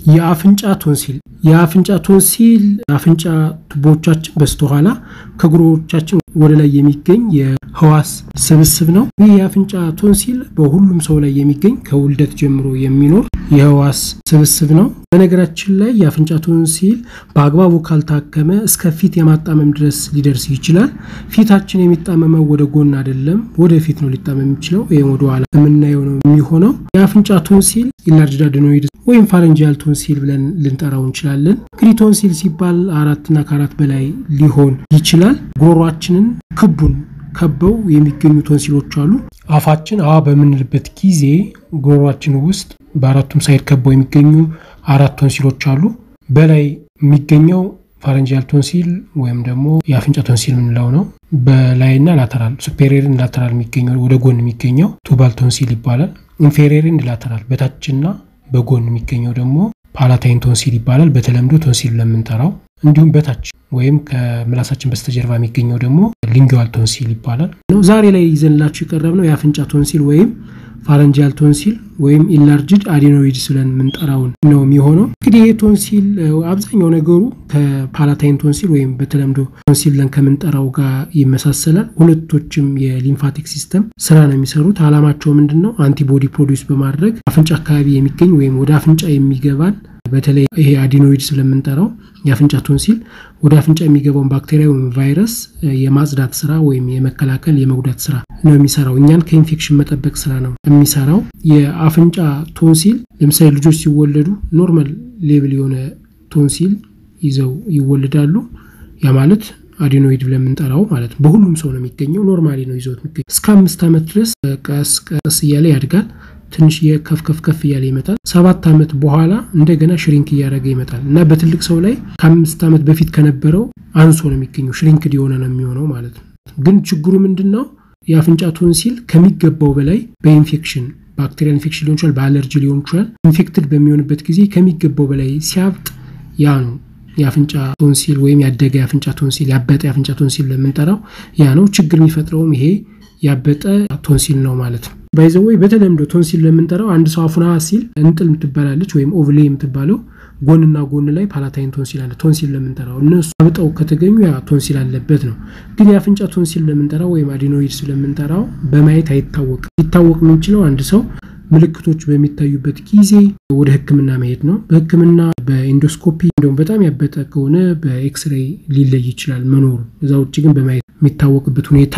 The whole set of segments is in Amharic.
የአፍንጫ ቶንሲል የአፍንጫ ቶንሲል አፍንጫ ቱቦዎቻችን በስተኋላ ከጉሮሮቻችን ወደ ላይ የሚገኝ የህዋስ ስብስብ ነው። ይህ የአፍንጫ ቶንሲል በሁሉም ሰው ላይ የሚገኝ ከውልደት ጀምሮ የሚኖር የህዋስ ስብስብ ነው። በነገራችን ላይ የአፍንጫ ቶንሲል በአግባቡ ካልታከመ እስከ ፊት የማጣመም ድረስ ሊደርስ ይችላል። ፊታችን የሚጣመመው ወደ ጎን አይደለም፣ ወደ ፊት ነው ሊጣመም የሚችለው። ይህም ወደ ኋላ የምናየው ነው የሚሆነው። የአፍንጫ ቶንሲል ኢንላርጅድ አድኖይድ ወይም ፋረንጂያል ቶንሲል ብለን ልንጠራው እንችላለን። እንግዲህ ቶንሲል ሲባል አራትና ከአራት በላይ ሊሆን ይችላል። ጉሮሯችንን ክቡን ከበው የሚገኙ ቶንሲሎች አሉ። አፋችን አ በምንልበት ጊዜ ጉሮሯችን ውስጥ በአራቱም ሳይድ ከበው የሚገኙ አራት ቶንሲሎች አሉ። በላይ የሚገኘው ፋረንጂያል ቶንሲል ወይም ደግሞ የአፍንጫ ቶንሲል የምንለው ነው። በላይና ላተራል ሱፔሪየርን ላተራል የሚገኘው ወደ ጎን የሚገኘው ቱባል ቶንሲል ይባላል። ኢንፌሪየርን ላተራል በታችና በጎን የሚገኘው ደግሞ ፓላታይን ቶንሲል ይባላል። በተለምዶ ቶንሲል ለምንጠራው እንዲሁም በታች ወይም ከምላሳችን በስተጀርባ የሚገኘው ደግሞ ሊንጓል ቶንሲል ይባላል። ዛሬ ላይ ይዘንላችሁ የቀረብነው የአፍንጫ ቶንሲል ወይም ፋረንጂያል ቶንሲል ወይም ኢንላርጅድ አዲኖይድስ ብለን የምንጠራውን ነው የሚሆነው። እንግዲህ ይህ ቶንሲል አብዛኛው ነገሩ ከፓላታይን ቶንሲል ወይም በተለምዶ ቶንሲል ብለን ከምንጠራው ጋር ይመሳሰላል። ሁለቶችም የሊምፋቲክ ሲስተም ስራ ነው የሚሰሩት። አላማቸው ምንድን ነው? አንቲቦዲ ፕሮዲውስ በማድረግ አፍንጫ አካባቢ የሚገኝ ወይም ወደ አፍንጫ የሚገባን በተለይ ይሄ አዲኖይድ ስለምንጠራው የአፍንጫ ቶንሲል ወደ አፍንጫ የሚገባውን ባክቴሪያ ወይም ቫይረስ የማጽዳት ስራ ወይም የመከላከል የመጉዳት ስራ ነው የሚሰራው። እኛን ከኢንፌክሽን መጠበቅ ስራ ነው የሚሰራው። የአፍንጫ ቶንሲል ለምሳሌ ልጆች ሲወለዱ ኖርማል ሌብል የሆነ ቶንሲል ይዘው ይወለዳሉ። ያ ማለት አዲኖይድ ብለን የምንጠራው ማለት ነው። በሁሉም ሰው ነው የሚገኘው። ኖርማሊ ነው ይዘውት የሚገኘው። እስከ አምስት ዓመት ድረስ ቀስ ቀስ እያለ ያድጋል። ትንሽ የከፍ ከፍ ከፍ እያለ ይመጣል። ሰባት ዓመት በኋላ እንደገና ሽሪንክ እያደረገ ይመጣል እና በትልቅ ሰው ላይ ከአምስት ዓመት በፊት ከነበረው አንሶ ነው የሚገኘው። ሽሪንክድ የሆነ ነው የሚሆነው ማለት ነው። ግን ችግሩ ምንድን ነው? የአፍንጫ ቶንሲል ከሚገባው በላይ በኢንፌክሽን ባክቴሪያል ኢንፌክሽን ሊሆን ይችላል፣ በአለርጂ ሊሆን ይችላል። ኢንፌክትድ በሚሆንበት ጊዜ ከሚገባው በላይ ሲያብጥ ያ ነው የአፍንጫ ቶንሲል ወይም ያደገ የአፍንጫ ቶንሲል ያበጠ የአፍንጫ ቶንሲል ለምንጠራው ያ ነው። ችግር የሚፈጥረውም ይሄ ያበጠ ቶንሲል ነው ማለት ነው። ባይዘወይ በተለምዶ ቶንሲል ለምንጠራው አንድ ሰው አፉና ሲል እንጥል የምትባላለች ወይም ኦቭሌ የምትባለው ጎንና ጎን ላይ ፓላታይን ቶንሲል አለ። ቶንሲል ለምንጠራው እነሱ አብጠው ከተገኙ ያ ቶንሲል አለበት ነው። ግን የአፍንጫ ቶንሲል ለምንጠራው ወይም አዲኖይድስ ለምንጠራው በማየት አይታወቅም። ሊታወቅ የሚችለው አንድ ሰው ምልክቶች በሚታዩበት ጊዜ ወደ ሕክምና መሄድ ነው። በሕክምና በኢንዶስኮፒ እንዲሁም በጣም ያበጠ ከሆነ በኤክስሬይ ሊለይ ይችላል መኖሩ። እዛ ውጭ ግን በማየት የሚታወቅበት ሁኔታ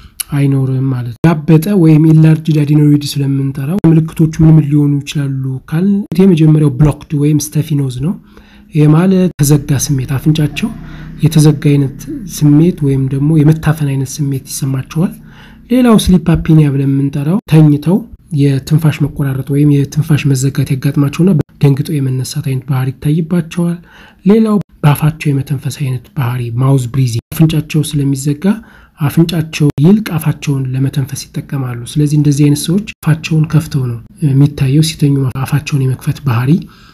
አይኖርም ማለት ነው። ያበጠ ወይም ኢንላርጅድ አዲኖይድ ስለምንጠራው ምልክቶቹ ምን ምን ሊሆኑ ይችላሉ ካል የመጀመሪያው ብሎክድ ወይም ስተፊኖዝ ነው። ይህ ማለት የተዘጋ ስሜት አፍንጫቸው የተዘጋ አይነት ስሜት ወይም ደግሞ የመታፈን አይነት ስሜት ይሰማቸዋል። ሌላው ስሊፕ አፒኒያ ብለን የምንጠራው ተኝተው የትንፋሽ መቆራረጥ ወይም የትንፋሽ መዘጋት ያጋጥማቸውና ደንግጠው የመነሳት አይነት ባህሪ ይታይባቸዋል። ሌላው በአፋቸው የመተንፈስ አይነት ባህሪ ማውዝ ብሪዚንግ አፍንጫቸው ስለሚዘጋ አፍንጫቸው ይልቅ አፋቸውን ለመተንፈስ ይጠቀማሉ። ስለዚህ እንደዚህ አይነት ሰዎች አፋቸውን ከፍተው ነው የሚታየው። ሲተኙ አፋቸውን የመክፈት ባህሪ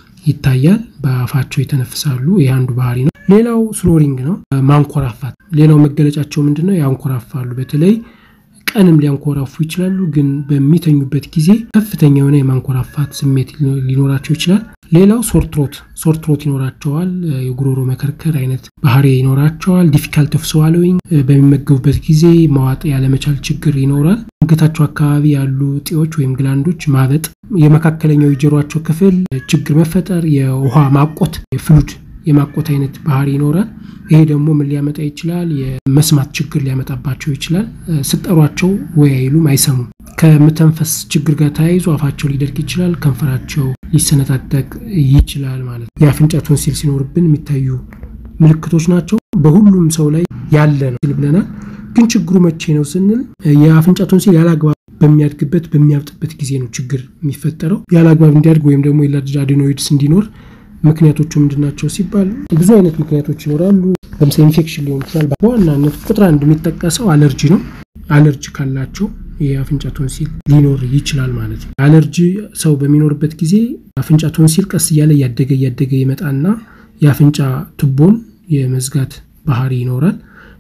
ይታያል። በአፋቸው ይተነፍሳሉ። ይህ አንዱ ባህሪ ነው። ሌላው ስኖሪንግ ነው፣ ማንኮራፋት። ሌላው መገለጫቸው ምንድን ነው? ያንኮራፋሉ። በተለይ ቀንም ሊያንኮራፉ ይችላሉ። ግን በሚተኙበት ጊዜ ከፍተኛ የሆነ የማንኮራፋት ስሜት ሊኖራቸው ይችላል። ሌላው ሶርትሮት ሶርትሮት ይኖራቸዋል። የጉሮሮ መከርከር አይነት ባህሪ ይኖራቸዋል። ዲፊካልት ኦፍ ስዋሎዊንግ በሚመገቡበት ጊዜ ማዋጥ ያለመቻል ችግር ይኖራል። አንገታቸው አካባቢ ያሉ እጢዎች ወይም ግላንዶች ማበጥ፣ የመካከለኛው የጆሯቸው ክፍል ችግር መፈጠር፣ የውሃ ማቆት የፍሉድ የማቆት አይነት ባህሪ ይኖራል። ይሄ ደግሞ ምን ሊያመጣ ይችላል? የመስማት ችግር ሊያመጣባቸው ይችላል። ስጠሯቸው ወይ አይሉም፣ አይሰሙም። ከመተንፈስ ችግር ጋር ተያይዞ አፋቸው ሊደርቅ ይችላል። ከንፈራቸው ሊሰነጣጠቅ ይችላል ማለት ነው። የአፍንጫ ቶንሲል ሲኖርብን የሚታዩ ምልክቶች ናቸው። በሁሉም ሰው ላይ ያለ ነው ብለናል። ግን ችግሩ መቼ ነው ስንል የአፍንጫ ቶንሲል ያለአግባብ በሚያድግበት በሚያብጥበት ጊዜ ነው ችግር የሚፈጠረው። ያለአግባብ እንዲያድግ ወይም ደግሞ ኢንላርጅድ አዲኖይድስ እንዲኖር ምክንያቶቹ ምንድናቸው ሲባል ብዙ አይነት ምክንያቶች ይኖራሉ። ለምሳሌ ኢንፌክሽን ሊሆን ይችላል። በዋናነት ቁጥር አንድ የሚጠቀሰው አለርጂ ነው። አለርጂ ካላቸው የአፍንጫ ቶንሲል ሊኖር ይችላል ማለት ነው። አለርጂ ሰው በሚኖርበት ጊዜ አፍንጫ ቶንሲል ቀስ እያለ እያደገ እያደገ ይመጣና የአፍንጫ ቱቦን የመዝጋት ባህሪ ይኖራል።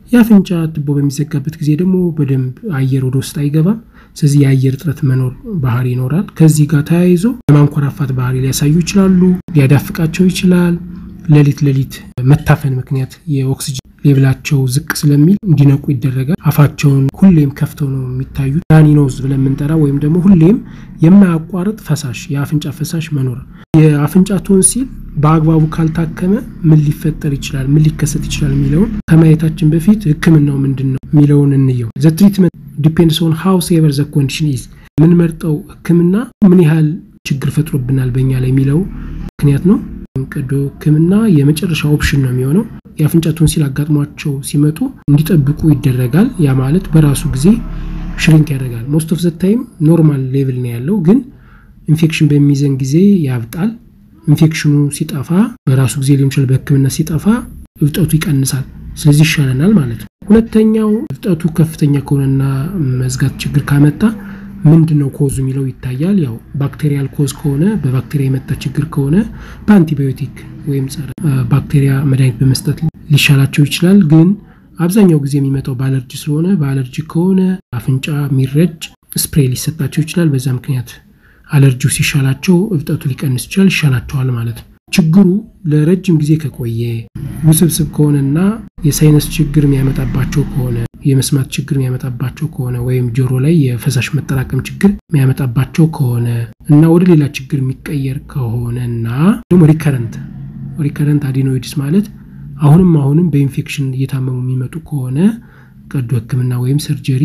የአፍንጫ ቱቦ በሚዘጋበት ጊዜ ደግሞ በደንብ አየር ወደ ውስጥ አይገባም። ስለዚህ የአየር እጥረት መኖር ባህሪ ይኖራል። ከዚህ ጋር ተያይዞ የማንኮራፋት ባህሪ ሊያሳዩ ይችላሉ። ሊያዳፍቃቸው ይችላል። ሌሊት ሌሊት መታፈን ምክንያት የኦክሲጅን ሌብላቸው ዝቅ ስለሚል እንዲነቁ ይደረጋል። አፋቸውን ሁሌም ከፍተው ነው የሚታዩት። ራኒኖዝ ብለን የምንጠራ ወይም ደግሞ ሁሌም የማያቋርጥ ፈሳሽ የአፍንጫ ፈሳሽ መኖር። የአፍንጫ ቶንሲል በአግባቡ ካልታከመ ምን ሊፈጠር ይችላል፣ ምን ሊከሰት ይችላል የሚለውን ከማየታችን በፊት ሕክምናው ምንድን ነው የሚለውን እንየው። ዘ ትሪትመንት ዲፔንድስ ኦን ሃው ሴቨር ዘ ኮንዲሽን ኢዝ። የምንመርጠው ሕክምና ምን ያህል ችግር ፈጥሮብናል በእኛ ላይ የሚለው ምክንያት ነው። ቀዶ ሕክምና የመጨረሻ ኦፕሽን ነው የሚሆነው። የአፍንጫ ቶንሲል አጋጥሟቸው ሲመጡ እንዲጠብቁ ይደረጋል። ያ ማለት በራሱ ጊዜ ሽሪንክ ያደርጋል። ሞስት ኦፍ ዘ ታይም ኖርማል ሌቭል ነው ያለው፣ ግን ኢንፌክሽን በሚይዘን ጊዜ ያብጣል። ኢንፌክሽኑ ሲጠፋ በራሱ ጊዜ ሊሆን ይችላል፣ በህክምና ሲጠፋ እብጠቱ ይቀንሳል። ስለዚህ ይሻለናል ማለት ነው። ሁለተኛው እብጠቱ ከፍተኛ ከሆነና መዝጋት ችግር ካመጣ ምንድን ነው ኮዙ የሚለው ይታያል። ያው ባክቴሪያል ኮዝ ከሆነ በባክቴሪያ የመጣ ችግር ከሆነ በአንቲባዮቲክ ወይም ጸረ ባክቴሪያ መድኃኒት በመስጠት ሊሻላቸው ይችላል። ግን አብዛኛው ጊዜ የሚመጣው በአለርጂ ስለሆነ በአለርጂ ከሆነ አፍንጫ የሚረጭ ስፕሬይ ሊሰጣቸው ይችላል። በዛ ምክንያት አለርጂው ሲሻላቸው እብጠቱ ሊቀንስ ይችላል፣ ይሻላቸዋል ማለት ነው። ችግሩ ለረጅም ጊዜ ከቆየ ውስብስብ ከሆነና የሳይነስ ችግር የሚያመጣባቸው ከሆነ የመስማት ችግር የሚያመጣባቸው ከሆነ ወይም ጆሮ ላይ የፈሳሽ መጠራቀም ችግር የሚያመጣባቸው ከሆነ እና ወደ ሌላ ችግር የሚቀየር ከሆነ እና ደግሞ ሪከረንት ሪከረንት አዲኖይድስ ማለት አሁንም አሁንም በኢንፌክሽን እየታመሙ የሚመጡ ከሆነ ቀዶ ሕክምና ወይም ሰርጀሪ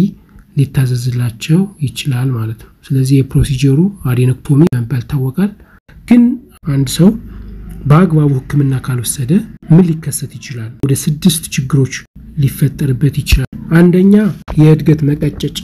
ሊታዘዝላቸው ይችላል ማለት ነው። ስለዚህ የፕሮሲጀሩ አዴኖክቶሚ በመባል ይታወቃል። ግን አንድ ሰው በአግባቡ ሕክምና ካልወሰደ ምን ሊከሰት ይችላል? ወደ ስድስት ችግሮች ሊፈጠርበት ይችላል። አንደኛ የእድገት መቀጨጭ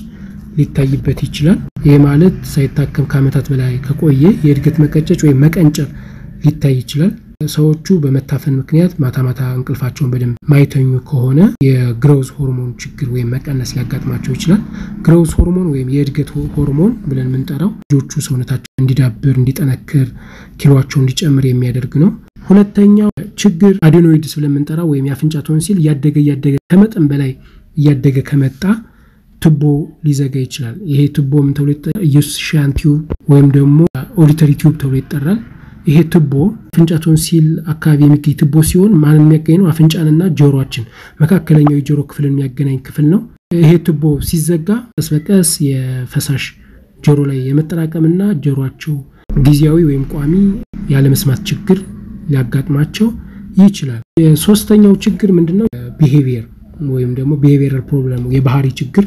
ሊታይበት ይችላል። ይህ ማለት ሳይታከም ከዓመታት በላይ ከቆየ የእድገት መቀጨጭ ወይም መቀንጨር ሊታይ ይችላል። ሰዎቹ በመታፈን ምክንያት ማታ ማታ እንቅልፋቸውን በደንብ ማይተኙ ከሆነ የግሮዝ ሆርሞን ችግር ወይም መቀነስ ሊያጋጥማቸው ይችላል። ግሮዝ ሆርሞን ወይም የእድገት ሆርሞን ብለን የምንጠራው ልጆቹ ሰውነታቸው እንዲዳብር፣ እንዲጠነክር፣ ኪሎቸው እንዲጨምር የሚያደርግ ነው። ሁለተኛው ችግር አዴኖይድስ ብለን የምንጠራው ወይም የአፍንጫ ቶንሲል እያደገ እያደገ ከመጠን በላይ እያደገ ከመጣ ቱቦ ሊዘጋ ይችላል። ይሄ ቱቦ ምን ተብሎ ይጠራል? ኢዮስሺያን ቲዩብ ወይም ደግሞ ኦዲተሪ ቲዩብ ተብሎ ይጠራል። ይሄ ቱቦ አፍንጫ ቶንሲል አካባቢ የሚገኝ ቱቦ ሲሆን ማን የሚያገኝ ነው? አፍንጫንና ጆሮችን መካከለኛው የጆሮ ክፍልን የሚያገናኝ ክፍል ነው። ይሄ ቱቦ ሲዘጋ ቀስ በቀስ የፈሳሽ ጆሮ ላይ የመጠራቀምና ጆሮቸው ጊዜያዊ ወይም ቋሚ ያለመስማት ችግር ሊያጋጥማቸው ይችላል። የሶስተኛው ችግር ምንድነው? ቢሄቪየር ወይም ደግሞ ቢሄቪየራል ፕሮብለም የባህሪ ችግር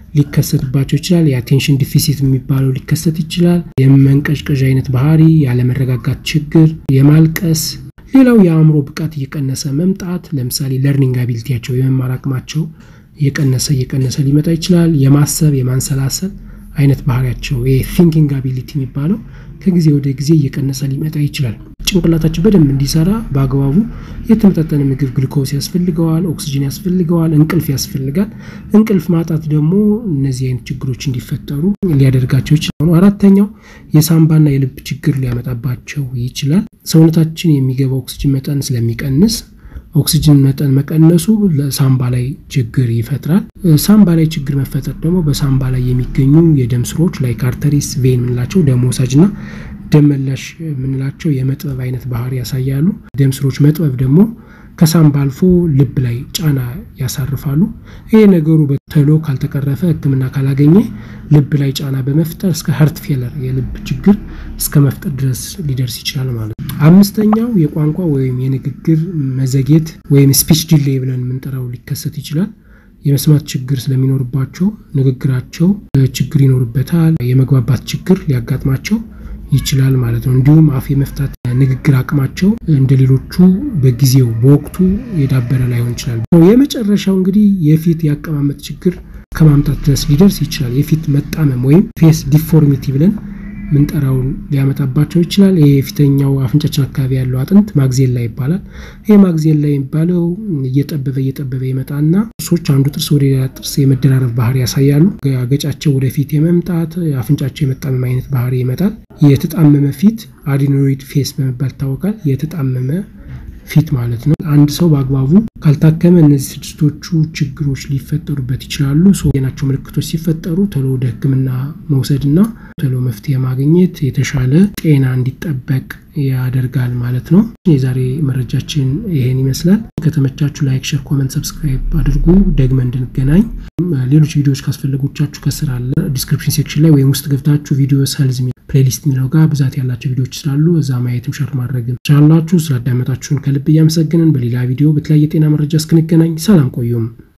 ሊከሰትባቸው ይችላል። የአቴንሽን ዲፊሲት የሚባለው ሊከሰት ይችላል። የመንቀዥቀዥ አይነት ባህሪ፣ ያለመረጋጋት ችግር፣ የማልቀስ ሌላው የአእምሮ ብቃት እየቀነሰ መምጣት፣ ለምሳሌ ለርኒንግ አቢሊቲያቸው የመማር አቅማቸው እየቀነሰ እየቀነሰ ሊመጣ ይችላል። የማሰብ የማንሰላሰል አይነት ባህሪያቸው ቲንኪንግ አቢሊቲ የሚባለው ከጊዜ ወደ ጊዜ እየቀነሰ ሊመጣ ይችላል። ጭንቅላታችን በደንብ እንዲሰራ በአግባቡ የተመጣጠነ ምግብ ግሉኮስ ያስፈልገዋል፣ ኦክሲጅን ያስፈልገዋል፣ እንቅልፍ ያስፈልጋል። እንቅልፍ ማጣት ደግሞ እነዚህ አይነት ችግሮች እንዲፈጠሩ ሊያደርጋቸው ይችላል። አራተኛው የሳምባና የልብ ችግር ሊያመጣባቸው ይችላል። ሰውነታችን የሚገባው ኦክሲጅን መጠን ስለሚቀንስ ኦክሲጅን መጠን መቀነሱ ለሳምባ ላይ ችግር ይፈጥራል። ሳምባ ላይ ችግር መፈጠር ደግሞ በሳምባ ላይ የሚገኙ የደም ስሮች ላይክ አርተሪስ፣ ቬን የምንላቸው ደም ወሳጅ እና ደም መላሽ የምንላቸው የመጥበብ አይነት ባህሪ ያሳያሉ። ደም ስሮች መጥበብ ደግሞ ከሳምባ አልፎ ልብ ላይ ጫና ያሳርፋሉ። ይሄ ነገሩ በቶሎ ካልተቀረፈ ሕክምና ካላገኘ ልብ ላይ ጫና በመፍጠር እስከ ሀርት ፌለር የልብ ችግር እስከ መፍጠር ድረስ ሊደርስ ይችላል ማለት ነው። አምስተኛው የቋንቋ ወይም የንግግር መዘግየት ወይም ስፒች ዲሌይ ብለን የምንጠራው ሊከሰት ይችላል። የመስማት ችግር ስለሚኖርባቸው ንግግራቸው ችግር ይኖርበታል። የመግባባት ችግር ሊያጋጥማቸው ይችላል ማለት ነው። እንዲሁም አፍ የመፍታት ንግግር አቅማቸው እንደ ሌሎቹ በጊዜው በወቅቱ የዳበረ ላይሆን ይችላል። የመጨረሻው እንግዲህ የፊት የአቀማመጥ ችግር ከማምጣት ድረስ ሊደርስ ይችላል። የፊት መጣመም ወይም ፌስ ዲፎርሚቲ ብለን ምንጠራውን ሊያመጣባቸው ይችላል። ይህ የፊተኛው አፍንጫችን አካባቢ ያለው አጥንት ማግዜላ ይባላል። ይህ ማግዜላ የሚባለው እየጠበበ እየጠበበ ይመጣና ጥርሶች አንዱ ጥርስ ወደ ሌላ ጥርስ የመደራረብ ባህሪ ያሳያሉ። አገጫቸው ወደፊት የመምጣት አፍንጫቸው የመጣመም አይነት ባህሪ ይመጣል። የተጣመመ ፊት አዲኖይድ ፌስ በመባል ይታወቃል። የተጣመመ ፊት ማለት ነው። አንድ ሰው በአግባቡ ካልታከመ እነዚህ ስድስቶቹ ችግሮች ሊፈጠሩበት ይችላሉ። ናቸው ምልክቶች ሲፈጠሩ ቶሎ ወደ ሕክምና መውሰድና ቶሎ መፍትሄ ማግኘት የተሻለ ጤና እንዲጠበቅ ያደርጋል ማለት ነው። የዛሬ መረጃችን ይሄን ይመስላል። ከተመቻችሁ ላይክ፣ ሸር፣ ኮመንት፣ ሰብስክራይብ አድርጉ። ደግመን እንድንገናኝ ሌሎች ቪዲዮዎች ካስፈለጎቻችሁ ከስር አለ ዲስክሪፕሽን ሴክሽን ላይ ወይም ውስጥ ገብታችሁ ቪዲዮ ሰልዝ ፕሌሊስት የሚለው ጋር ብዛት ያላቸው ቪዲዮዎች ስላሉ እዛ ማየትም ሸር ማድረግም ቻላችሁ። ስላዳመጣችሁን ከልብ እያመሰግንን በሌላ ቪዲዮ በተለያየ ጤና መረጃ እስክንገናኝ ሰላም ቆዩም።